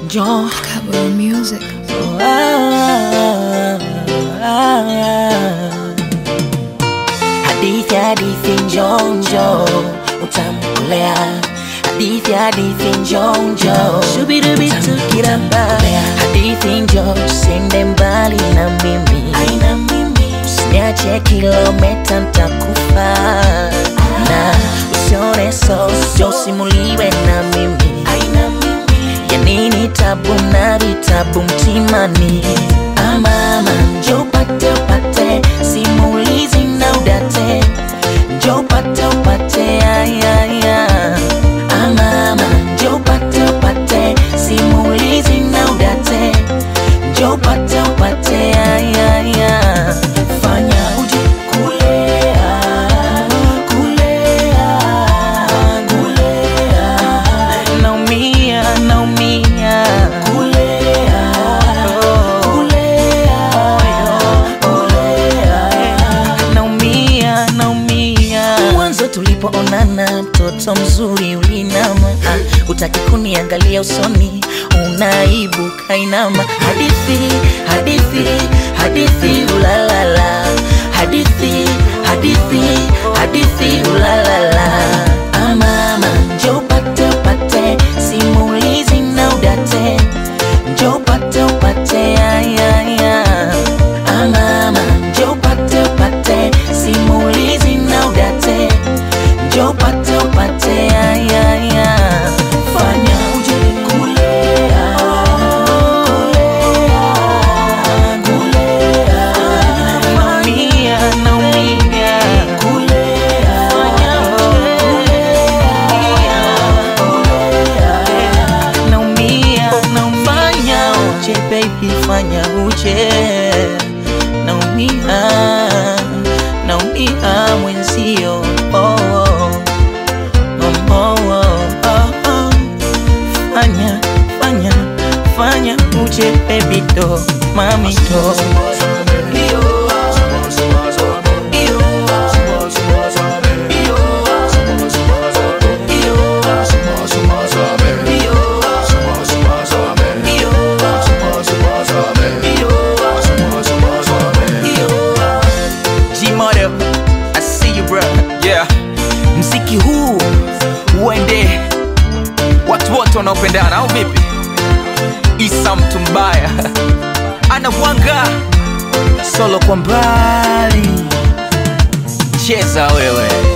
Njoo Kabul Music. hadithi hadithi njoo njoo utamkolea hadithi hadithi njoo njoo utamkiramba hadithi njoo usiende mbali na mimi usiniache kilometa ntakufa na usione so jo usimuliwe na mimi ya nini tabu na vitabu mtimani amama njo upate upate simulizi na udate njo upate upate ayaya amama njo upate upate simulizi na udate njo upate upate ayaya fanya uje kulea kulea kulea naumia naumia kulea kulea kulea naumia naumia mwanzo tulipoonana mtoto mzuri ulinama ah, utaki kuniangalia usoni unaibu kainama hadithi hadithi hadithi ulalala hadithi hadithi hadithi ulalala amama njo upate upate simulizi na udate njo upate upate ayaya amama njo upate upate simulizi na udate njo upate upate ayaya fanya uje kulea kulea kulea naumia naumia kulea naumia naumia uje baby fanya uje naumia naumia mwenzio oh, oh. Oh, oh, oh, oh. fanya fanya fanya uje baby do mami do G-Model, I see you bro. Yeah. Mziki huu uende watu wote wanaopendana au vipi? Isa mtu mbaya anawanga solo kwa mbali, cheza wewe.